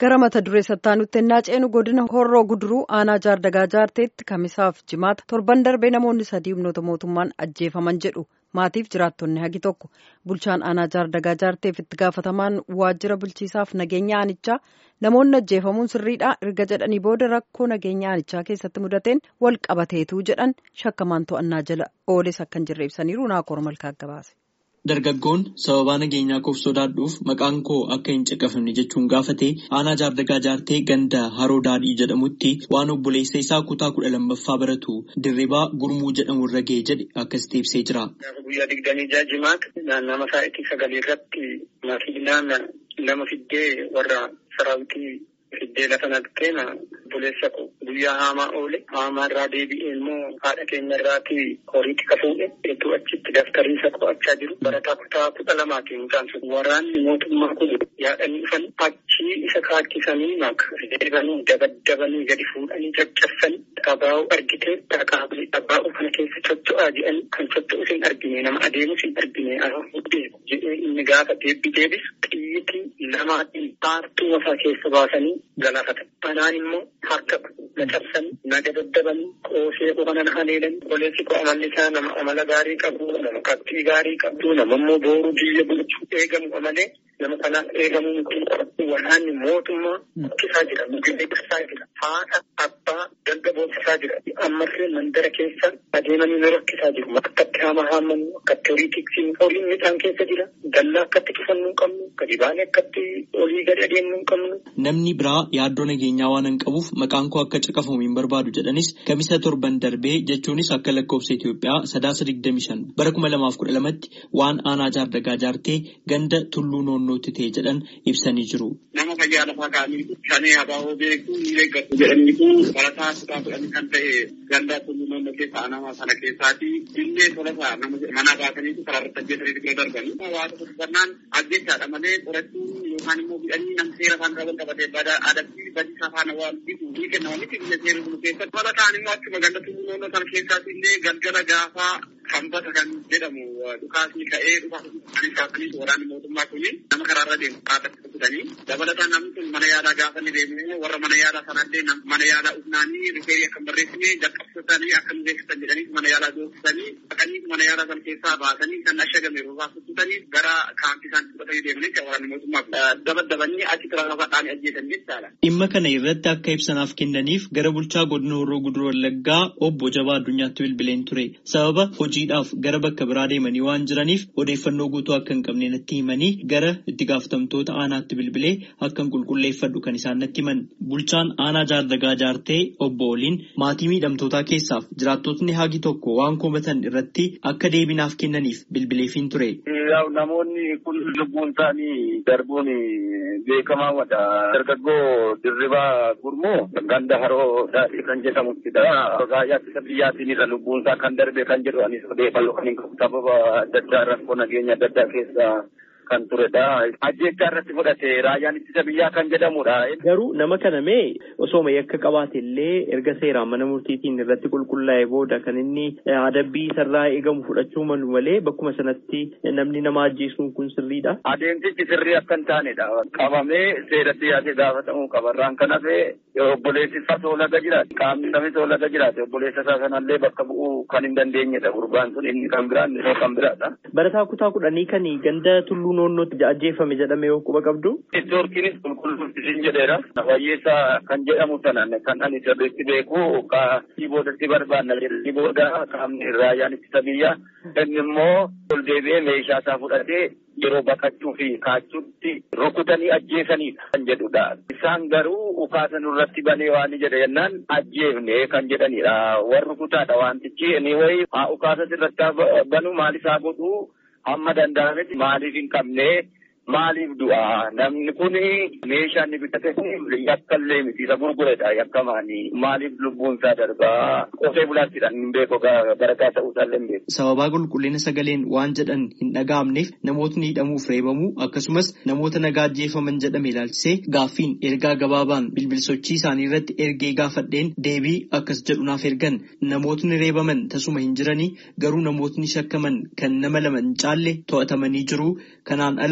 gara mata duree sattaanutti ennaa ceenu godina horroo guduruu aanaa jaardagaa jaarteetti kamisaaf jimaata torban darbee namoonni sadii humnoota mootummaan ajjeefaman jedhu maatiif jiraattonni hagi tokko bulchaan aanaa jaardagaa jaarteef itti gaafatamaan waajjira bulchiisaaf nageenya aanichaa namoonni ajjeefamuun sirriidha erga jedhanii booda rakkoo nageenya aanichaa keessatti mudateen wal qabateetu jedhan shakkamaan to'annaa jala ooles akkan jirre ibsaniiru naakoor malkaa gabaase. Dargaggoon sababaa nageenyaa koof sodaadhuuf maqaan koo akka hin caqafamne jechuun gaafate aanaa jaardagaa jaartee ganda haroo daadhii jedhamutti waan obboleessa isaa kutaa kudha lammaffaa baratu dirribaa gurmuu jedhamu irra ga'e jedhe akkasitti ibsee jira. Guyyaa digdamii ja'a jimaata naannama sa'aatii sagalee irratti makiinaan lama fiddee warra saraawitii fiddee lafa naqxeen obboleessa koo guyyaa haamaa oole haamaa irraa deebi'ee immoo haadha keenya irraati horiitti kafuudhe hedduu achitti daftariisa qo'achaa jiru barataa kutaa kudha lamaatiin mucaan sun waraanni mootummaa kun yaadanii dhufan achii isa kaachisanii maka deebanii dabaddabanii gadi fuudhanii caccabsanii dhabaa'uu argitee dhaqaabii dhabaa'uu kana keessa socho'aa jedhanii kan socho'us hin argine nama adeemus hin argine deemu jedhee inni gaafa deebbi deebis xiyyitii lamaatiin paartuu masaa keessa baasanii galaafatan. Anaan immoo harka na cabsanii na dabaddabanii qoosee qofanan haleelanii obboleessi koo amalli isaa nama amala gaarii qabu nama qabxii gaarii qabdu nama immoo booruu biyya bulchuu eegamu malee nama kanaaf eegamuu miti waraanni mootummaa hojjetaa jira mugilleessaa jira haadha abbaa dalga boonsisaa jira ammallee mandara keessa adeemanii nu rakkisaa jiru akkatti haama haammannu akkatti horii tiksiin horiin midhaan keessa jira dallaa akkatti cufannuu hin qabnu gadi baanee akkatti olii gadi adeemnuu hin qabnu. Namni biraa yaaddoo nageenyaa waan hin qabuuf maqaan koo akka caqafamu hin barbaadu jedhanis kamisa torban darbee jechuunis akka lakkoofsa Itoophiyaa sadaasa digdami shan bara kuma lamaaf kudha lamatti waan aanaa jaardagaa jaartee ganda tulluu noonnootti ta'e jedhan ibsanii jiru. Nama fayyaa lafaa kaanii shanee abaaboo beekuu ni eeggatu jedhaniitu barataa kutaa kudhanii kan ta'e ganda tulluu noonnoo keessa nama sana keessaati illee tolasaa mana baasaniitu karaa irratti ajjeesanii bira darbanii. Waa tokko dubbannaan ajjeechaadha malee qorachuun yookaan immoo bidhanii nam seera isaan qaban qabatee bada adabbii badii safaana waan bitu ni kennama miti biyya seera bulu keessatti. Bala ta'an immoo achuma ganda tulluu noonnoo sana keessaati illee galgala gaafaa hambata kan jedhamu dhukaasni ka'ee dhukaasni kaasanii waraanni mootummaa kuni nama karaarra deemu kaatatti kutanii dabalataan namni sun mana yaalaa gaafa ni deemu warra mana yaalaa sanallee mana yaalaa ufnaanii rifeerii akka barreessine jalqabsiisanii akka nu beeksisan jedhanii mana yaalaa doorsisanii dhaqanii mana yaalaa sana keessaa baasanii kan ashagame roobaa kuttutanii gara kaampii isaan fudhatanii deemanii waraanni mootummaa dabaddabanii achi tiraafaadhaan ajjeesan jechaadha. Dhimma kana irratti akka ibsanaaf kennaniif gara bulchaa godina Horroo Guduruu Wallaggaa obbo Jabaa Addunyaatti bilbileen ture. Sababa hojiidhaaf gara bakka biraa deemanii waan jiraniif odeeffannoo guutuu akka hin qabne natti himanii gara itti gaafatamtoota aanaatti bilbilee akkan qulqulleeffadhu kan isaan natti himan. Bulchaan aanaa jaardagaa jaartee obbo Oliin maatii miidhamtootaa keessaaf jiraattotni hagi tokko waan komatan irratti akka deebinaaf kennaniif bilbileefiin ture. Namoonni kun lubbuun isaanii darbuun beekamaa wadha. Dargaggoo dirribaa gurmoo ganda haroo daadhii kan jedhamuttidha. Raayyaa ittisa biyyaatiin irra lubbuun isaa kan darbe kan jedhu anis odeeffannoo kan hin qabu sababa adda addaa rakkoo nageenya adda addaa keessa kan turedha. Ajjeechaa irratti fudhate raayyaan ittisa biyyaa kan jedhamudha. Garuu nama kana mee osooma yakka qabaate illee erga seeraan mana murtiitiin irratti qulqullaa'e booda kan inni adabbii isarraa eegamu fudhachuu malu malee bakkuma sanatti namni nama ajjeesuun kun sirriidha. Adeemsichi sirrii akka hin taanedha. Qabamee seeratti yaasee gaafatamuu qaba. Irraan kan hafe obboleessi isaa soolaga jiraate qaamni namni soolaga jiraate obboleessa isaa sanallee bakka bu'uu kan hin dandeenyedha. Gurbaan sun inni kan biraan inni kan biraadha. Barataa kutaa kudhanii kan ganda tulluu noonnootti ajjeefame jedhame yoo quba qabdu. Neetwoorkiinis qulqulluutiin jedheera. Wayyeessaa kan jedhamu sanan kan ani sirriitti beeku kaasii boodatti barbaanna jedhanii booda qaamni raayyaan ittisa biyyaa inni immoo ol deebi'ee meeshaa isaa fudhatee yeroo baqachuu fi kaachuutti rukutanii ajjeesanidha kan jedhudha. Isaan garuu ukaasa nurratti banee waan jedhe jennaan ajjeefne kan jedhanidha. Warri rukutaadha wantichi inni wayi ukaasa sirratti banu maal isaa godhu hamma danda'ametti maaliif hin qabne maaliif du'a namni kun meeshaa inni bitate kun yakka illee miti isa gurguredha yakkamaani maaliif lubbuun isaa darbaa qotee bulaattiidhaan hin beeku barataa ta'uu isaallee hin beeku. Sababaa qulqullina sagaleen waan jedhan hin dhaga'amneef namootni hidhamuuf reebamuu akkasumas namoota nagaa ajjeefaman jedhame ilaalchisee gaaffiin ergaa gabaabaan bilbilsochii isaanii irratti ergee gaafadheen deebii akkas jedhu naaf ergan namootni reebaman tasuma hin jiranii garuu namootni shakkaman kan nama lama hin caalle to'atamanii jiru kanaan ala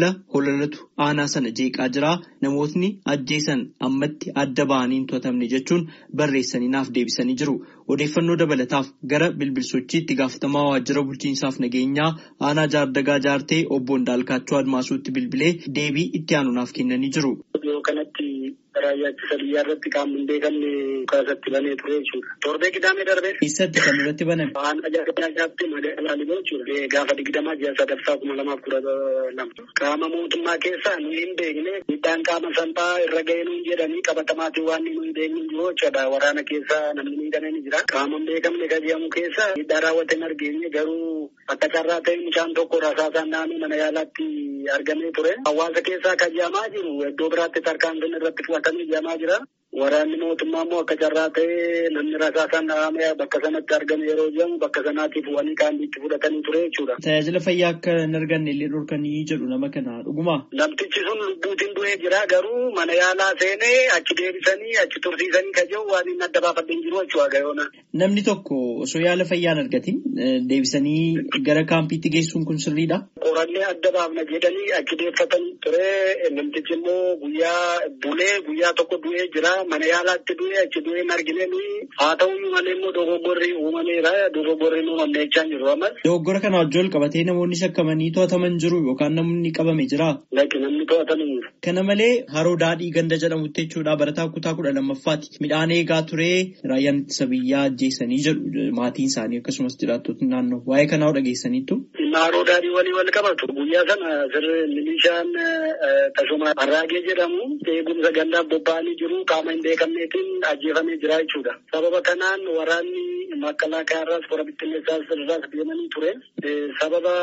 ololatu aanaa sana jeeqaa jira namootni ajjeesan ammatti adda ba'anii hin to'atamne jechuun barreessanii naaf deebisanii jiru. Odeeffannoo dabalataaf gara bilbilsochii itti gaafatamaa waajjira bulchiinsaaf nageenyaa aanaa jaardagaa jaartee obbo Ndaalkaachoo Admaasuutti bilbilee deebii itti aanu naaf kennanii jiru. Yoo kanatti raayyaa ittisa biyyaa irratti qaamni hin beekamne kaasatti banee ture jechuudha. Torbee qidaamee darbee. Eessatti kan irratti baname? Aanaa jaardagaa jaartee magaalaa Liboo jechuudha. Gaafa digdamaa ji'a sadaffaa kuma lamaaf kudha lama. Qaama mootummaa keessaa nuyi hin beekne midhaan qaama salphaa irra ga'ee nuyi jedhanii qabatamaatiin waan nuyi hin beekne jiru jechuudha. Waraana keessaa namni miidhamee ni jira. Qaama hin beekamne kan jedhamu keessa miidhaa raawwate hin argeenye garuu akka carraa ta'e mucaan tokko rasaasaan naannoo mana yaalaatti argamee ture. Hawaasa keessaa kan jedhamaa jiru iddoo biraatti tarkaanfiin irratti fudhatamee jedhamaa jira. Waraanni mootummaa immoo akka carraa ta'ee namni rasaasaan dhahamee bakka sanatti argame yeroo jedhamu bakka sanaatiif bu'anii qaamniitti fudhatanii ture jechuudha. Tajaajila fayyaa akka hin arganne illee dhorkanii jedhu nama kana dhuguma. Namtichi sun lubbuutiin du'ee jira garuu mana yaalaa seenee achi deebisanii achi tursiisanii kan jiru waan inni adda baafadhe hin jiru jechuudha gayoona. Namni tokko osoo yaala fayyaa hin argatin deebisanii gara kaampiitti geessuun kun sirriidha. Qorannee adda baafna jedhanii achi deeffatan ture namtichi immoo guyyaa bulee guyyaa tokko du'ee jira. mana yaalaatti du'e achi du'e hin argine nuyi haa ta'uyyuu malee immoo dogoggorri uumameera dogoggorri hin uumamne jechaa jiru ammas. Dogoggora kana wajjin qabatee namoonni shakkamanii to'ataman jiru yookaan namni qabame jira. Lakki namni to'atame jiru. Kana malee haroo daadhii ganda jedhamutti jechuudha barataa kutaa kudha lammaffaati. Midhaan eegaa ture raayyaan ittisa biyyaa ajjeesanii jedhu maatiin isaanii akkasumas jiraattonni naannoo waa'ee kanaa dhageessaniittu. Haroo daadhii walii wal qabatu guyyaa sana sirri milishaan tasuma harraagee jedhamu eegumsa gandaaf bobba'anii jiru qaama hin beekamneetiin ajjeefamee jira jechuudha. Sababa kanaan waraanni makalaakaa irraas kora bittinneessaas irraas deemanii ture. Sababa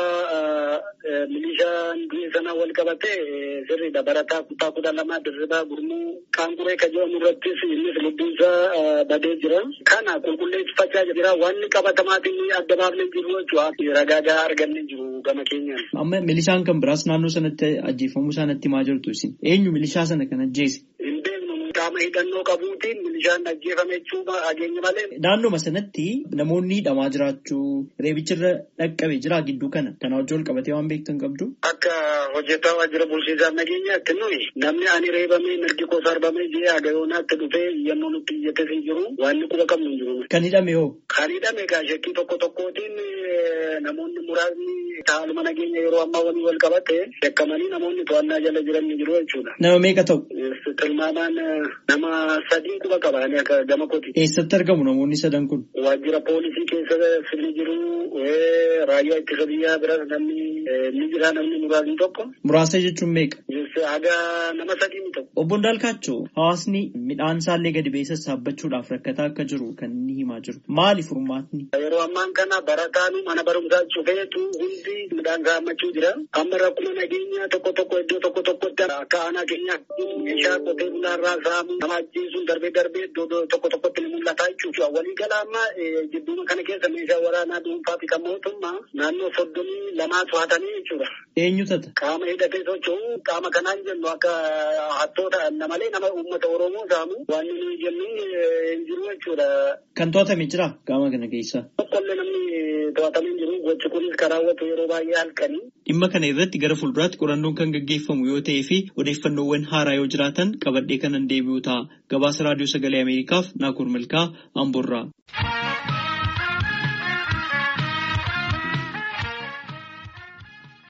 milishaan du'e sana wal qabate sirriidha. Barataa kutaa kudha lama dirribaa gurmuu qaanquree kan jedhamu irrattis innis lubbuunsaa badee jira. Kana qulqulleeffachaa jira. Wanni qabatamaatiin adda baafnee jiru jechuudha. Ragaa argannee jiru gama keenyaan. Amma milishaan kan biraas naannoo sanatti ajjeefamuu isaanitti maa jirtu isin? Eenyu milishaa sana kan ajjeese? qaama hidhannoo qabuutiin milishaan ajjeefame jechuudha hageenya malee. Naannoma sanatti namoonni hidhamaa jiraachuu reebichirra dhaqqabe jira gidduu kana kana wajjin wal qabatee waan beektan qabdu. Akka hojjetaa waajjira bulchiinsaa nageenyaatti nuyi namni ani reebamee mirgi koo sarbamee jee agayoonaatti dhufee yemmuu nutti iyyates hin jiru waan quba qabnu hin jiru. Kan hidhame hoo? Kan hidhame egaa shakkii tokko tokkootiin namoonni muraasni haaluma nageenya yeroo ammaa waliin wal qabate shakkamanii namoonni to'annaa jala jiran ni jiru jechuudha. Nama meeqa ta'u? Tilmaamaan nama sadii quba qabaanii akka gama kooti. Eessatti argamu namoonni sadan kun? Waajjira poolisii keessa sirni jiru raayyaa ittisa biyyaa biras namni ni jira namni muraasni tokko. Muraasa jechuun meeqa? Haga nama sadii ni ta'u. Obbo Ndaalkaachoo hawaasni midhaan isaallee gadi ba'ee sassaabachuudhaaf rakkataa akka jiru kan inni himaa jiru. Maali furmaatni? Yeroo ammaan kana barataanu mana barumsaa cufeetu hundi midhaan saammachuu jira. Amma rakkuma nageenyaa tokko tokko iddoo tokko tokkotti akka aanaa keenyaa meeshaa qotee bulaarraa saamu nama ajjeesuun darbee darbee iddoo tokko tokkotti ni mul'ata jechuudha. Walii gala amma jidduma kana keessa meeshaa waraanaa dhuunfaa fi kan mootummaa naannoo soddomii lamaa to'atanii jechuudha. Eenyu tata? Qaama hidhatee socho'u qaama kanaan jennu akka hattoota malee nama uummata Oromoo saamu waan nuyi jennu hin jiru jechuudha. Kan to'atame jira qaama kana keessa. Tokkollee namni to'atamee jiru gochi kunis kan raawwatu yeroo baay'ee halkanii. Dhimma kana irratti gara fuulduraatti qorannoon kan gaggeeffamu yoo ta'ee fi odeeffannoowwan haaraa yoo jiraatan qabadhee kanan deebi'u ta'a. Gabaasa raadiyoo sagalee Ameerikaaf Naakur Milkaa Amboorraa.